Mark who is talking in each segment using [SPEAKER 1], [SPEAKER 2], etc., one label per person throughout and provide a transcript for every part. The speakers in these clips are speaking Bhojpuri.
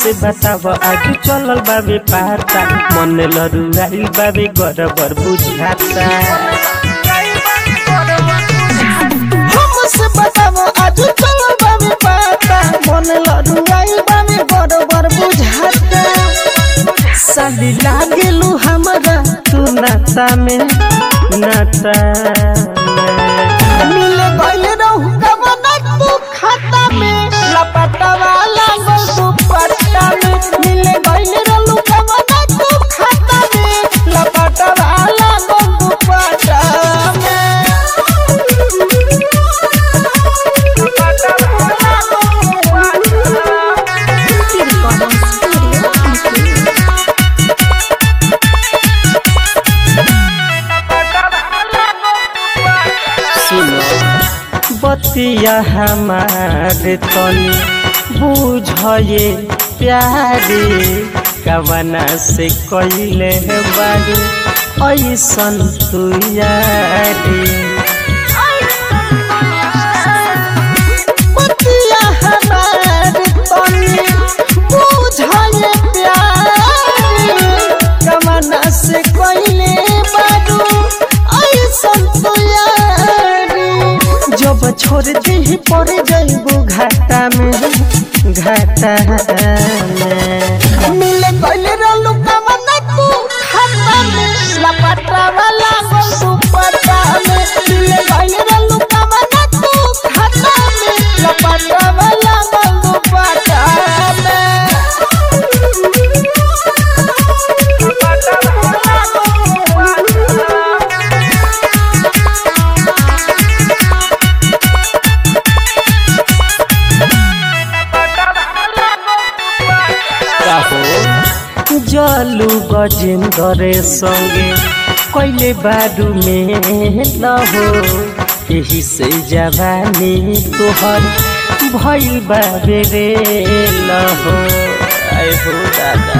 [SPEAKER 1] हमसे बताव आज चलल बाबे पाता मन लरुआइल बाबे गड़बड़ बुझाता
[SPEAKER 2] हमसे बताओ आज चलो बाबे पाता मन लड़ुआई बाबे बरोबर बुझाता
[SPEAKER 1] साली लागेलू हमरा तू नाता में नाता में
[SPEAKER 2] मिले गइल रहू कमना तू खाता में लपटवा लागल तू पट्टा में मिले गइल रहू कमना तू खाता में लपटवा लागल तू पट्टा में लपटवा लागल तू पट्टा में।
[SPEAKER 1] सुनो बतिया हमारे तनी बुझे प्यारे कवना से कइले बारी ऐसन तू यारी
[SPEAKER 2] पतिया हमार तनी बुझाए प्यार कमना से कोइले बारू ऐसन तो यारी
[SPEAKER 1] जब छोड़ दी पड़ जाइबू घाटा में घाटा में
[SPEAKER 2] मिले कोइले रहलू कमना तू खाता में लपटा वाला गोल तू पटा में मिले कोइले रहलू कमना तू खाता में लपटा वाला गोल तू पटा में लपटा वाला गोल तू पटा में
[SPEAKER 1] काहो जलू गजेंद्र संगे कैले बारू में लहो यही से जवानी तोहर भइल बाबे रे लहो आए हो दादा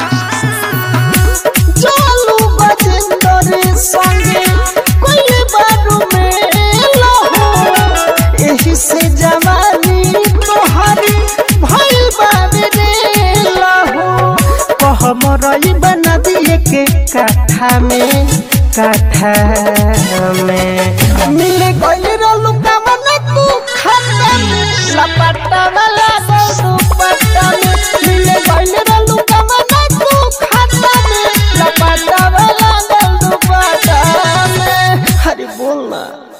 [SPEAKER 2] चलू गजेंद्र संगे कोई बारू में लहो एही से जवानी तोहरी भइल बाबे रे लहो
[SPEAKER 1] कह मरई बना दिए के काठा में काठा में
[SPEAKER 2] मिले गइल रहलू कमना तू खाता में लपटा वाला तू पट्टा में मिले गइल रहलू कमना तू खाता में लपटा वाला तू पट्टा में अरे बोल ना